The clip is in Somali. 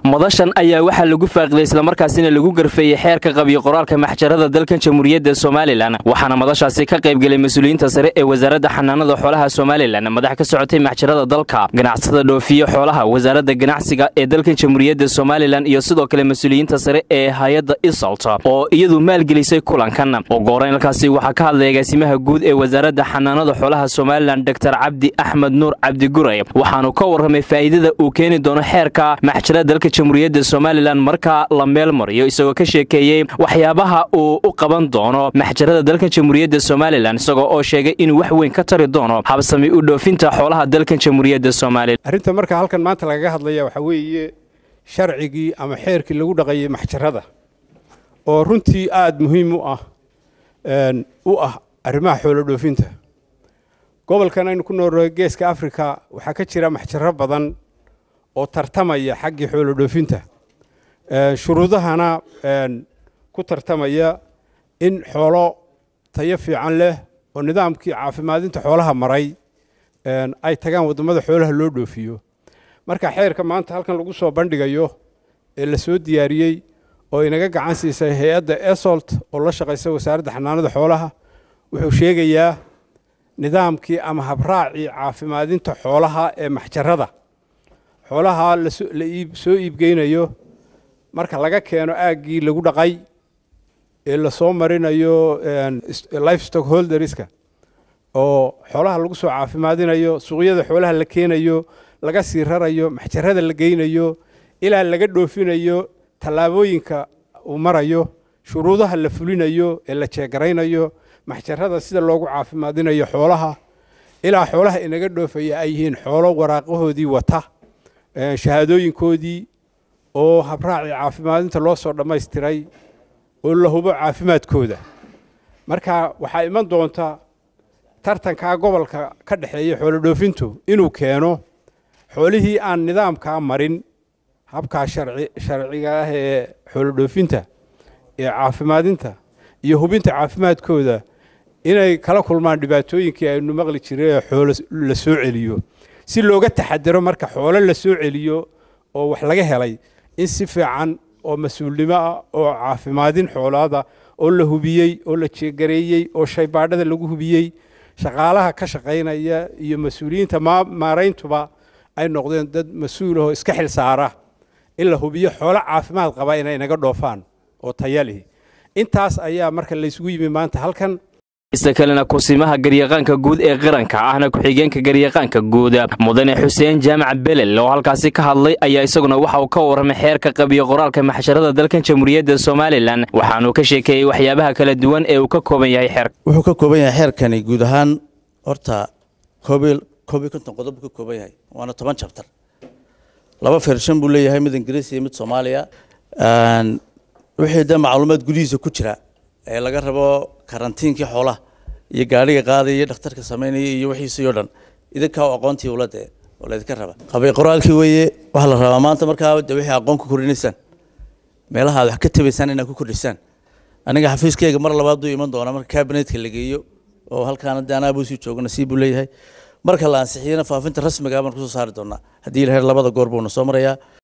madashan ayaa waxaa lagu faaqiday islamarkaasina lagu garfeeyey xeerka qabiyo qoraalka maxjarada dalkan jamhuuriyadda somalilan waxaana madashaasi ka qaybgelay mas-uuliyiinta sare ee wasaaradda xanaanada xoolaha somalilan madax ka socotay maxjarada dalka ganacsada dhoofiye xoolaha wasaaradda ganacsiga ee dalkan jamhuuriyadda somalilan iyo sidoo kale mas-uuliyiinta sare ee hay-adda isalt oo iyadu maalgelisay kulankan ogoreyn halkaasi waxaa ka hadlay agaasimaha guud ee wasaaradda xanaanada xoolaha somalilan doctor cabdi axmed nuur cabdiguray waxaanu ka warramay faa'iidada uu keeni doono xeerka maxjarada dalka jamhuuriyadda somalilan markaa la meel mariyo isagoo ka sheekeeyey waxyaabaha uu u qaban doono maxjarada dalkan jamhuuriyadda somalilan isagoo oo sheegay inuu wax weyn ka tari doono habsami u dhoofinta xoolaha dalkan jamhuuriyadda somalilan arrinta marka halkan maanta lagaga hadlaya waxaa weeye sharcigii ama xeerkii lagu dhaqayay maxjarada oo runtii aada muhiim u ah u ah arrimaha xoolo dhoofinta gobolkan aynu ku noolnahay geeska africa waxaa ka jira maxjaro badan oo tartamaya xaggii xoolo dhoofinta shuruudahana ku tartamaya in xoolo tayo fiican leh oo nidaamkii caafimaadinta xoolaha maray ay tagaan waddamada xoolaha loo dhoofiyo marka xeerka maanta halkan lagu soo bandhigayo ee la soo diyaariyey oo inaga gacan siisay hay-adda esolt oo la shaqaysa wasaaradda xanaanada xoolaha wuxuu sheegayaa nidaamkii ama habraacii caafimaadinta xoolaha ee maxjarada xoolaha la soo iibgeynayo marka laga keeno aaggii lagu dhaqay ee lasoo marinayo life stock holderska oo xoolaha lagu soo caafimaadinayo suuqyada xoolaha la keenayo laga sii rarayo maxjarada la geynayo ilaa laga dhoofinayo tallaabooyinka uu marayo shuruudaha la fulinayo ee la jeegaraynayo maxjarada sida loogu caafimaadinayo xoolaha ilaa xoolaha inaga dhoofaya ay yihiin xoolo waraaqahoodii wata shahaadooyinkoodii oo habraacii caafimaadinta loo soo dhammaystiray oo la hubo caafimaadkooda marka waxaa iman doonta tartankaa gobolka ka dhexeeya xoolo dhoofintu inuu keeno xoolihii aan nidaamkaa marin habkaa sharciga ah ee xoolo dhoofinta ee caafimaadinta iyo hubinta caafimaadkooda inay kala kulmaan dhibaatooyinkii aynu maqli jiray ee xoolo la soo celiyo si looga taxadaro marka xoolo la soo celiyo oo wax laga helay in si fiican oo mas-uulnimo ah oo caafimaadin xoolaada oo la hubiyey oo la jeegareeyey oo shaybaadhada lagu hubiyey shaqaalaha ka shaqaynaya iyo mas-uuliyiinta maarayntuba ay noqdeen dad mas-uulahoo iska xil saara in la hubiyo xoolo caafimaad qaba inay naga dhoofaan oo taya lihi intaas ayaa marka laysugu yimi maanta halkan ista kalena kusimaha garyaqaanka guud ee qaranka ahna ku-xigeenka garyaqaanka guud mudane xuseen jaamac belel oo halkaasi ka hadlay ayaa isaguna waxa uu ka warramay xeerka qabiyo qoraalka maxsharada dalkan jamhuuriyadda somalilan waxaanuu ka sheekeeyey waxyaabaha kala duwan ee uu ka kooban yahay xeerka wuxuu ka kooban yahay xeerkani guud ahaan horta koob iyo konton qodob buu ka kooban yahay waana toban jabtar laba fershan buu leeyahay mid ingiriis iyo mid soomaaliya wixii dee macluumaad gudihiisa ku jira ee laga rabo karantiinkii xoolaha iyo gaadhiga qaadaya iyo dhakhtarka samaynaya iyo wixiisii o dhan idinkaa aqoontii ula dee oo laydinka raba qabay qoraalkii weeye waxaa la rabaa maanta markaa de wixii aqoon ku kordhinaysaan meelaha aad wax ka tabaysaan inaad ku kordhisaan aniga xafiiskeyga mar labaad buu iman doonaa marka kabinetka la geeyo oo halkaana de anaa buu sii joogo nasiib buu leeyahay marka la ansixiyana faafinta rasmiga baan kusoo saari doonaa haddii ilahay labada goor buuna soo marayaa